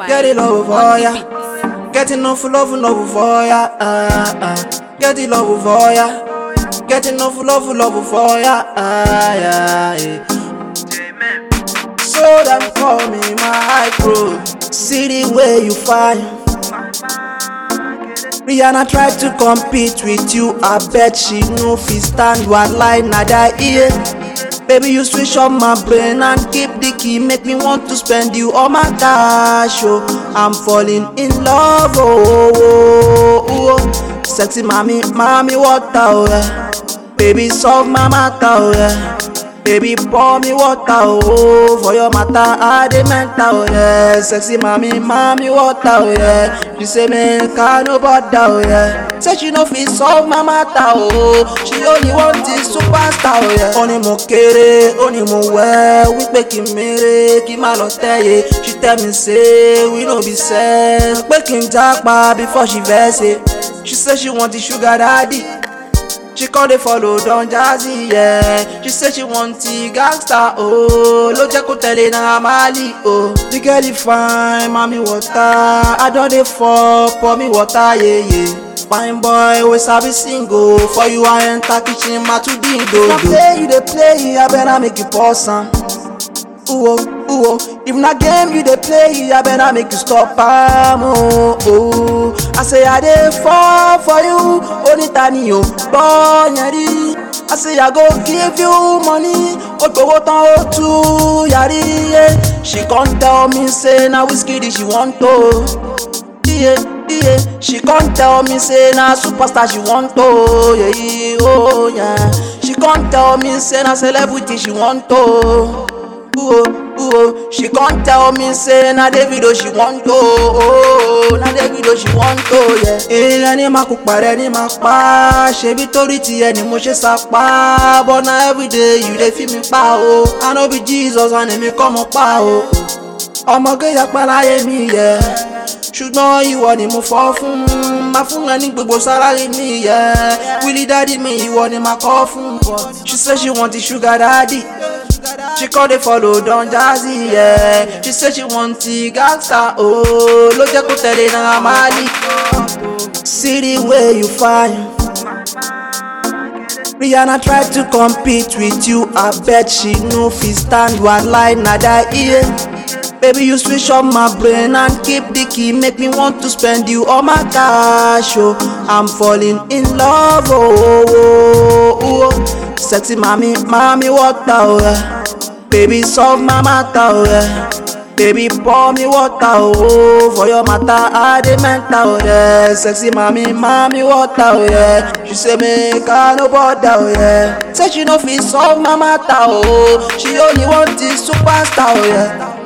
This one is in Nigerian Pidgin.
Get it love for ya. Get enough love, love for ya. Uh, uh. Get it love for ya. Get enough love, love for ya. Uh, yeah, yeah. So them call me my bro. See the way you find. Rihanna try to compete with you. I bet she no fit stand one line na that ear. Baby, you switch up my brain and keep the key. Make me want to spend you all my cash. Oh, I'm falling in love. Oh, oh, oh, oh. sexy mommy, mommy, water. Oh, yeah. Baby, solve my matter. Oh, yeah. Baby, pour me water, oh, for your matter, I dey mental, oh, yeah. Sexy mommy, mommy, water, oh, yeah. She say, man, can no bother, oh, yeah. Say she no fit solve my matter, oh. She only want the superstar, oh, yeah. Ó ní mo kéré, ó ní mo wẹ́, wípé kí n mèrè, kí n má lọ tẹ́yẹ. She tell me say, we no be sex. Pé kí n jápa before she vex it. She say she want the sugar daddy. She call dey follow Don Jazzy, yeah. She say she want the gangster, oh. Ló jẹ́ kó tẹ̀lé náà Mali, oh. The girl is fine, mami water. I don dey fall, pour me water, yeah, yeah. Fine boy, we sabi sing, oh. For you, I enter kitchen, ma to ding, do, do. If na play, you dey play, I better make you pause am. Ooh, oh, ooh, oh. If na game you dey play, I better make you stop am, oh, oh. I say I dey fall for you, oníta ni o gbọ́ yẹn rí. I say I go give you money, ó gbowó tán ó tú yàrí. yeah. She come tell me say na whiskey she want o. Iye iye, she come tell me say na superstar she want o. Yeah, oh, yeah. She come tell me say na celebrity she want o. Ooh, ooh, she can't tell me say na Davido she want to, oh, na Davido she want to, yeah. Èèyàn ní máa kú parẹ́ ní máa pa, ṣebí torí tiẹ̀ ni mo ṣe sapa, but na everyday you dey feel mi pa o. I no be Jesus and èmi kọ́ mo pa o. Ọmọge yapa láyé mi yẹ, ṣùgbọ́n ìwọ ni mo fọ́ fún, máa fún ẹ ní gbogbo sálárì mi yẹ. Willie daddy mi ìwọ ni máa kọ́ fún, she say she want the sugar daddy. She call dey follow Don Jazzy, yeah. She say she want the gangster, oh. Ló jẹ́ kó tẹ̀lé náà Mali. See the way you fine. Rihanna try to compete with you. I bet she no fit stand one line na that ear. Baby, you switch up my brain and keep the key. Make me want to spend you all my cash, oh. I'm falling in love, oh, oh, oh, oh. Sexy mommy, mommy, water, oh, yeah. Baby, solve my matter, oh, yeah. Baby, pour me water, oh, for your matter, I dey mental, oh, yeah. Sexy mommy, mommy, water, oh, yeah. She say make I no bother, oh, yeah. Say she no fit solve my matter, oh. She only want the superstar, oh, yeah.